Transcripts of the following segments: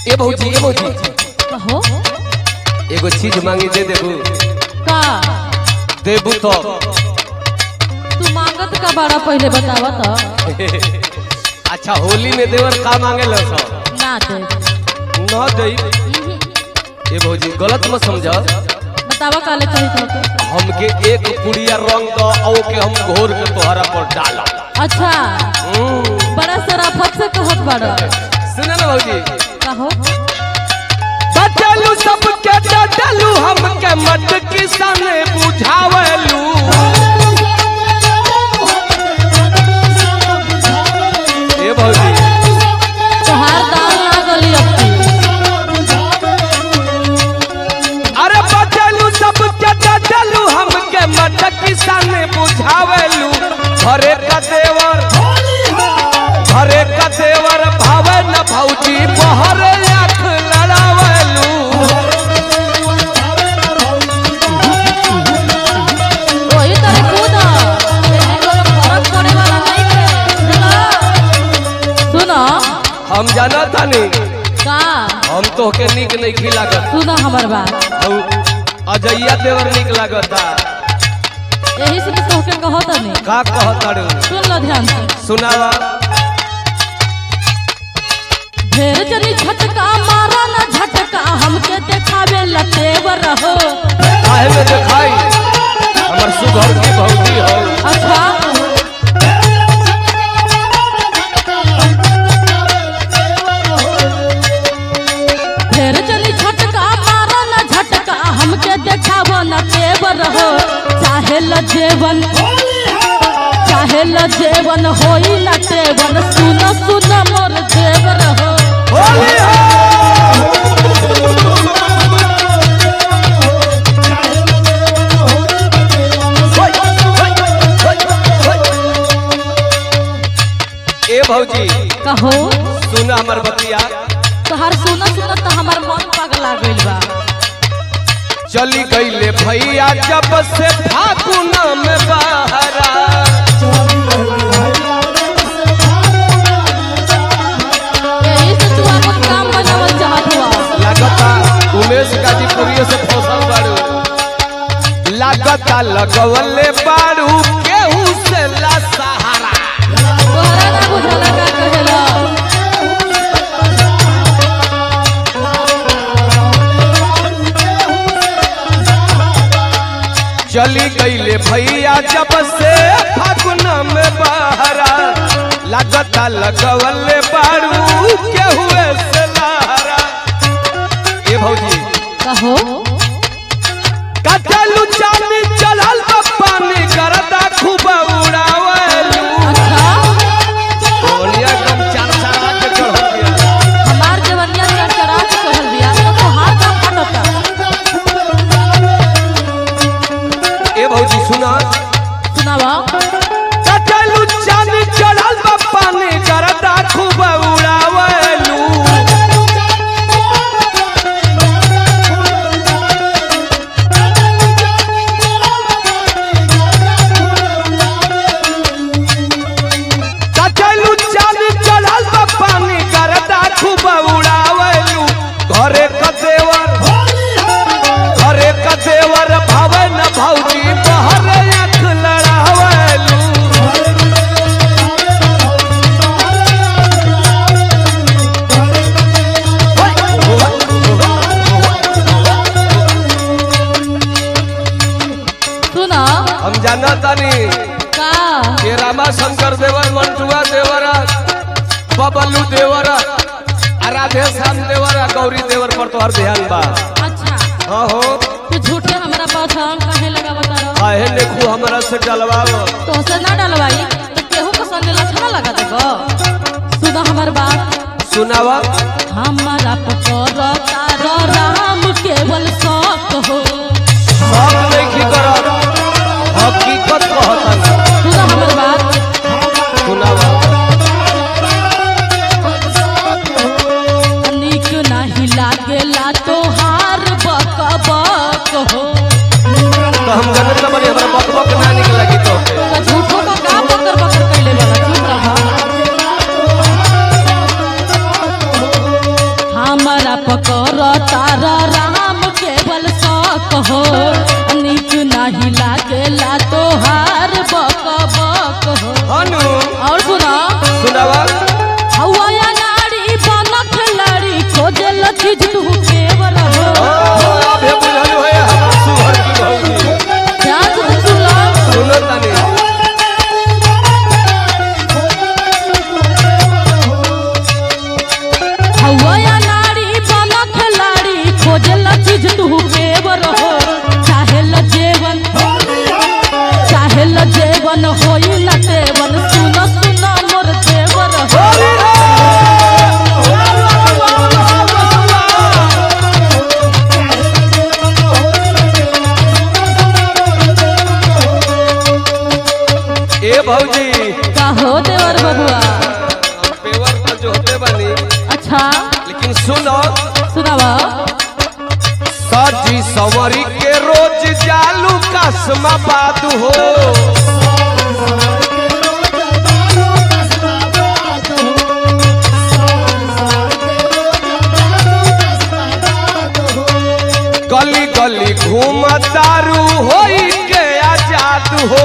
ए भौजी ए भौजी कहो एगो चीज मांगी दे देबू का देबू तो तू मांगत का बारा पहले बतावा तो अच्छा होली में देवर का मांगे लो सो ना दे न दई ए भौजी गलत मत समझ बतावा काले चाहिए तो हमके एक पुड़िया रंग दो औ के हम घोर के तोहरा पर डाला अच्छा हम्म, बड़ा शराफत से कहत बाड़ा सुन ना भौजी कहो बदलू सबके बदलू हमके मत किसान बुझावलू ए भौजी तोहार दाल ना गली अपनी अरे बदलू सबके बदलू हमके मत किसान बुझावलू घरे का देवर घरे का देवर भावे न भौजी बहर आँख लड़ावलू वही तरह कूद एने कोनो फर्क पड़े वाला नहीं है सुनो हम जाना तानी का हम तो के निक नहीं खिलागत सुनो हमर बात और अजैया देवर निक लागता यही से तो के कहो तनी का कहताड़ू सुन लो ध्यान से सुनावा ढेर जनी झटका मारा ना झटका हमके देखावे लतेवर हो काहे में देखाई हमर सुघर की भौजी हो अच्छा ढेर जनी झटका मारा ना झटका हमके देखावो ना तेवर हो चाहे ल जेवन चाहे ल जेवन होई ना तेवन सुन सुन मोर जेवर हो होली हो होय, होय, होय, होय। ए भौजी कहो सुन हमर बतिया तोहार सुन सुन तो हमार मन पगला गइल बा चली गईले भैया जब से फागुन में बहरा यही से तू अपन काम बनावल चाहत हुआ लगता उमेश गाजीपुरियो से फसल बाड़ू लगता लगवले बाड़ू केहू से ला सहारा तोहरा ना बुझला का कहेला चली गईले भैया जब से फागुन में बहरा लगता लगवले बाड़ू केहू से लहरा ए भौजी कहो कटलू चांदी चलल बा पानी करदा खूब उड़ावलू अच्छा सोनिया कम चार चारा के चढ़ गया हमार जवनिया चरचरा के कहल बिया तो तोहार काम फटता ए भौजी सुना सुनावा कटलू चांदी चलल बा पानी करदा खूब उड़ावलू कटलू चांदी चलल बा पानी करदा खूब उड़ावलू घरे क देवर घरे क देवर भावे न भौजी बहर आँख लड़ावलू सुना हम जाना तानी का के रामा शंकर देवर मंटुआ देवरा बबलू देवरा आ राधे श्याम देवरा गौरी देवर पर तोहर ध्यान बा अच्छा हाँ हो तू झूठे हमरा पास हम काहे लगा बता रहा काहे देखू हमरा से डलवाव तो से ना डलवाई तो केहू को संगे लछना लगा देबो सुना हमर बात सुनावा हमारा पकड़ तारा राम केवल शौक हो सब नहीं करत हकीकत कहता सुना हमर बात सुनावा निक नहीं लागेला तोहार बक बक हो तो हम जनत न बनी हमरा बक बक ना निक लगी तो तो झूठो का का बकर बकर कैले वाला चुप रहा संवरी के रोज जालू कसमाबाद हो गली गली घूम तारू होई के आजाद हो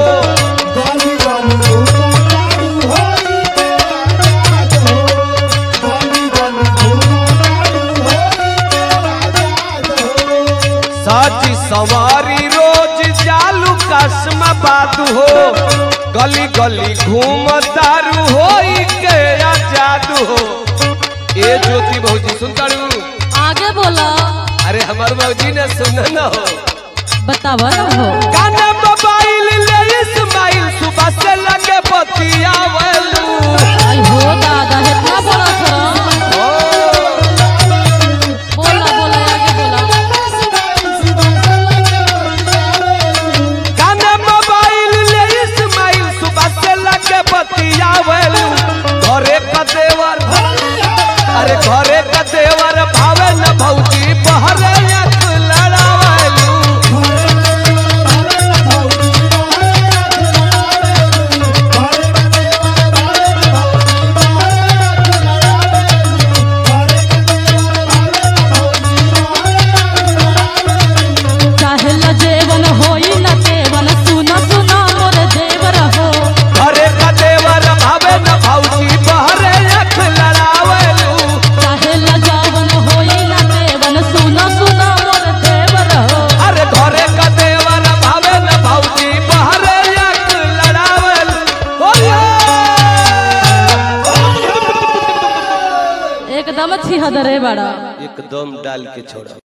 साची सवारी रोज जालू कसमाबाद हो गली गली घूम तारू होई के आजाद हो ए ज्योति भौजी सुनतारू आगे बोला अरे हमार भौजी ने सुना न हो बतावा न हो काना मोबाइल ले इस्माइल सुबह से लगे बतियावलू आई हो दादा इतना बड़ा था बोला बोला आगे बोला काना मोबाइल ले इस्माइल सुबह से लगे बतियावलू घरे का देवर अरे घरे का देवर भावे न भौजी बहरे आंख लड़ावलू चाहे ल जेवन होई न केवन सुना सुना मोर देवर हो घरे का देवर भावे न भौजी बहरे आंख लड़ावलू चाहे ल जावन होई न केवन सुना सुना मोर देवर हो अरे घरे का देवर भावे न भौजी बहरे आंख लड़ावल होया एकदम छिहदरे बड़ा एकदम डाल के छोड़ा